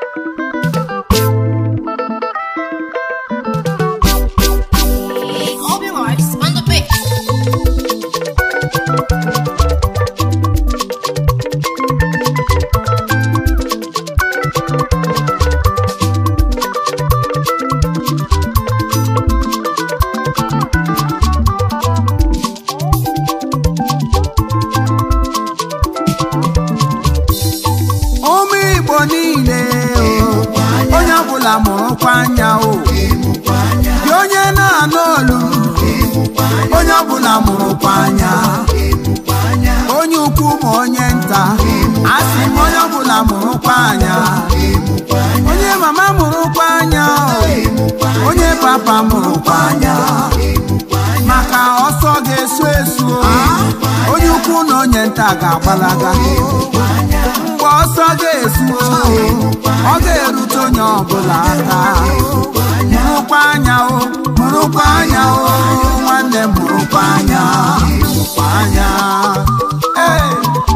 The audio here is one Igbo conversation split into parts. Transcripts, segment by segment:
Obi Lives on the beat. ụmụ igbo niile o, onye ọbụla mụrụkwa anya o dị onye na-anụ olu onye ọbụla mụrụkwa anya onye ukwu ma onye nta asị m onye ọbụla mụrụkwa anya onye mama mụrụkwa anya o onye papa mụrụkwa anya maka ọsọ ga-esu esu o onye ukwu na onye nta ga-agbalaga mgbe ọsọ ga-esu o ọ ga-erute onye ọbụla aka mụrụkwa anya o mụrụkwa anya o nwanne m mụrụkwa anya mụrụkwa anya ee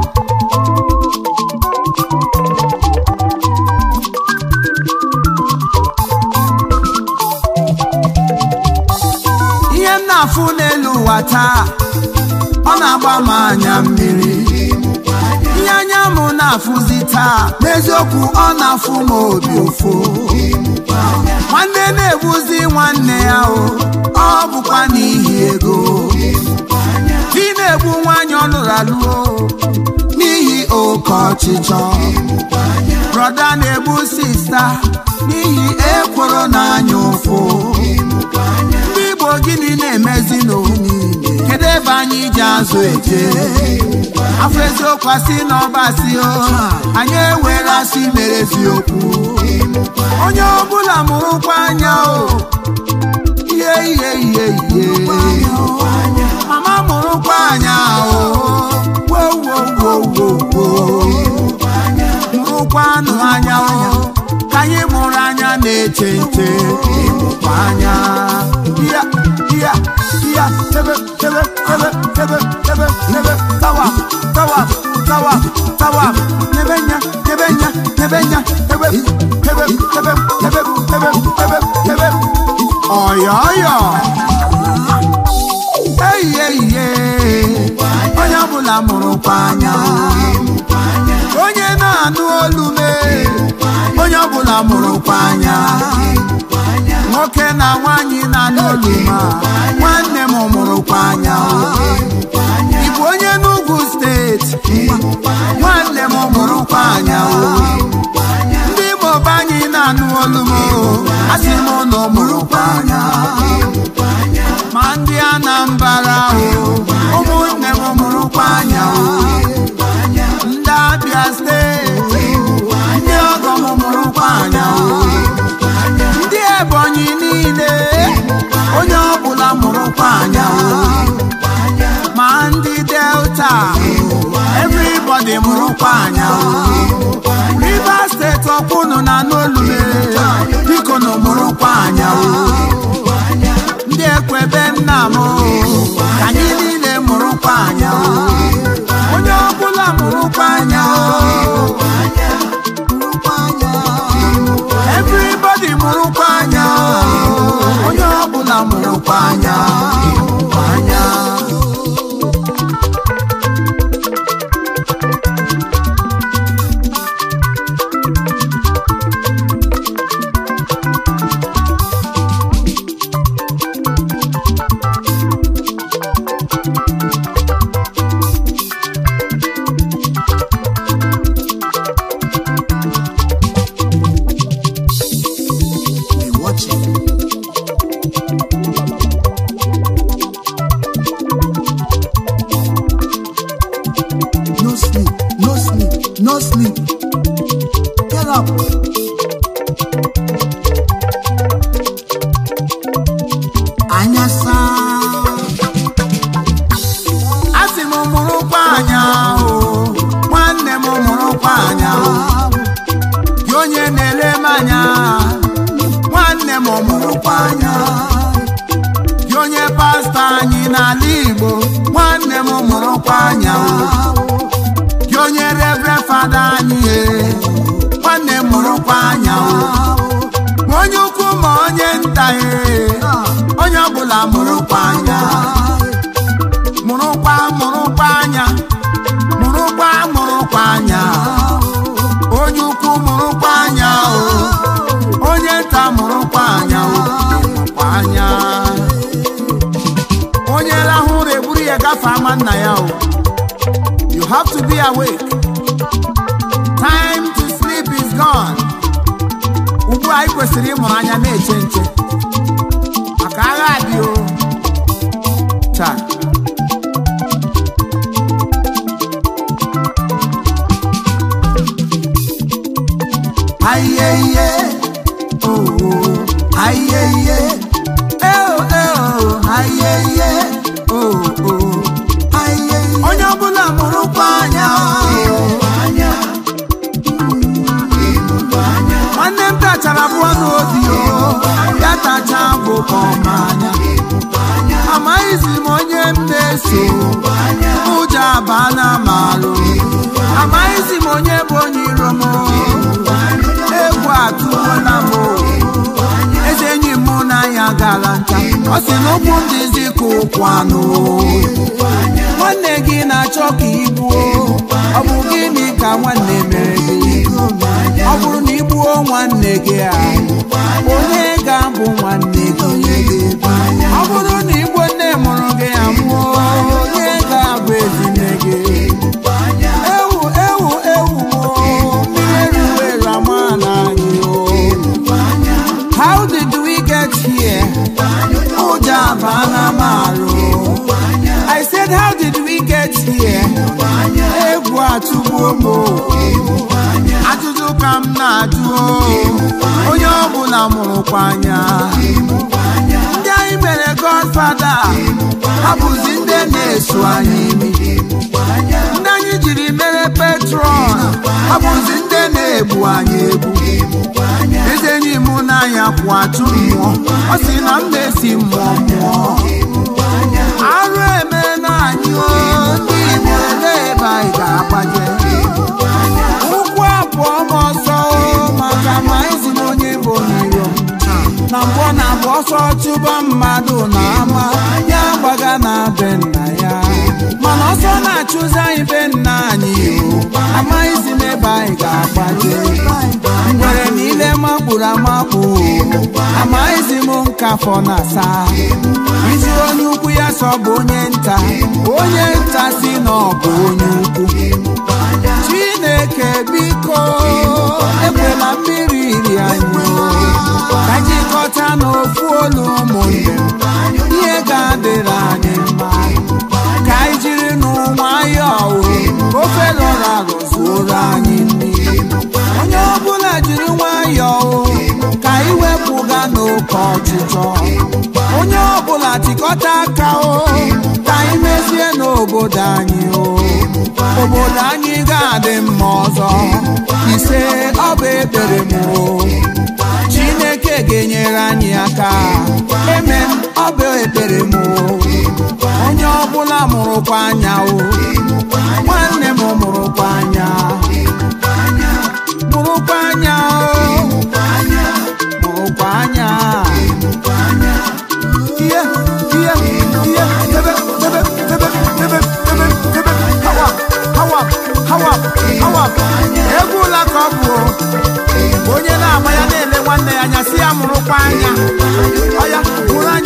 ihe m na-afụ n'elu ụwa taa ọ na-agba m anya mmiri ihe anya m na-afụzi taa n'eziokwu ọ na-afụ m obi ụfụ nwanne na-egbuzi nwanne ya o ọ bụkwa n'ihi ego di na-egbu nwaanyị ọ lụrụ alụọ n'ihi oke ọchịchọ brọda na-egbu sista n'ihi ekworo n'anya ụfụ ndị igbo gịnị na-emezi n'ohu kedu ebe anyị ji azụ eje afọ eziokwu asị na ọbasi o anyị ewere asị mere eziokwu onye ọbụla mụrụkwa anya o ihe ihe ihe ihe mama mụrụkwa anya o wo wo wo wo wo mụrụkwa anụ anya o ka anyị mụrụ anya na-eche nche ịmụkwa anya ya ya ya tebe tebe tebe tebe tebe tebe tawa tawa tawa tawa tebe nya tebe nya tebe nya tebe tebe tebe tebe tebe tebe tebe ọyọ ọyọ eyi eyi onye ọbụla mụrụkwa anya onye na-anụ olu mee onye ọbụla mụrụkwa anya nwoke na nwaanyị na-anụ olu ma nwanne m mụrụkwa anya ị bụ onye n'ugwu steeti nwanne m mụrụkwa anya ndị Igbo be anyị na-anụ olu m asị m na ọ mụrụkwa anya ma ndị Anambra o ụmụnne m mụrụkwa anya ndị Abia steeti ndị ọgọ m mụrụkwa anya ndị Ebonyi niile onye ọbụla mụrụkwa anya ma ndị Delta everybody mụrụkwa anya Rivers steeti ọkwụnụ na n'olule biko na mụrụkwa anya ndị ekwebe nna m ka anyị niile mụrụkwa anya onye ọbụla mụrụkwa anya everybody mụrụkwa anya onye ọbụla mụrụkwa anya anya Be watching. No sleep, no sleep, no sleep. Get up. Anyasa. Asị m mụrụkwa anya o, nwanne m mụrụkwa anya o. Gị onye na-ele m anya nwanne m mụrụkwa anya gị onye pastọ anyị n'ala Igbo nwanne m mụrụkwa anya gị onye revre fada anyị e nwanne m mụrụkwa anya ịtaghị onye ọbụla mụrụkwa anya mụrụkwa mụrụkwa anya mụrụkwa mụrụkwa anya onye ukwu mụrụkwa anya o onye nta mụrụkwa anya o mụrụkwa anya onye rahụ ụra eburu ya gafee ama nna ya o you have to be awake time to sleep is gone ugbu a ị kwesịrị ịmụrụ anya na-eche nche maka agha adị o taa ayeye oh ayeye oh oh ayeye oh oh ayeye onye ọbụla mụrụkwa anya nwanne m tachara abụọ n'obi o ya tacha bụ ọma anya amaghịzi m onye m na-eso ụjọ abana m alụ amaghịzi m onye bụ onye iro m egwu atụla m eze enyi m na ya gara nta ọ sị na ụkwụ m dịzi ka ụkwụ anụ nwanne gị na-achọ ka igbuo ọ bụ gịnị ka nwanne mere gị ọ bụrụ na igbuo nwanne gị a onye ga-abụ nwanne gị ọ bụrụ na igbo nne mụrụ gị amụọ onye ga-abụ ezinne gị ewu ewu ewu o mmiri eruwere ama n'anyị o how did we get here ụjọ abana m arụ I said how did we get here egwu atụgbuo m o. ajụjụ ka m na-ajụ o. onye ọbụla mụrụkwa anya ndị anyị mere godfada ha bụzi ndị na-eso anyị imi ndị anyị jiri mere petron ha bụzi ndị na-egbu anyị egbu eze enyi m n'anya kwụ achụ mmụọ ọ sị na m na-esi mmụọ mmụọ arụ eme na anyị o ndị Igbo olee ebe anyị ga-agbaje ụkwụ abụọ m ọsọ o, maka ma ezi na onye bụ n'iro na mbọ na abụ ọsọ chụba mmadụ na ama ya gbaga na be nna ya mana ọsọ na-achụzi anyị be nna anyị o amaghịzi m ebe anyị ga-agbaje ngwere niile makpuru amakpu amaghịzi m nkafọ na asa iji onye ukwu ya sọ bụ onye nta onye nta si na ọ bụ onye ukwu chineke biko ekwela mmiri iri anyị ka jikọta n'ofu olu ụmụnne m ihe ga-adịrị anyị mma ka anyị jiri n'nwayọọ ofe lọrọ alụ zuoro anyị nri onye ọbụla jiri nwayọọ ka anyị wepụga n'oke ọchịchọ onye ọbụla tikọta aka o ka anyị mezie n'obodo anyị o obodo anyị ga-adị mma ọzọ ise ọ bụ ekpere m o chineke ga-enyere anyị aka eme m ọ bụ ekpere m o onye ọbụla mụrụkwa anya o nwanne m mụrụkwa anya mụrụkwa anya o mụrụkwa anya ihe ihe ihe debe debe debe debe debe debe hawa hawa hawa hawa egwu ụla ka ọ bụ o. onye na-agba ya na-ele nwanne ya anya si ya mụrụkwa anya ọya mụrụ anya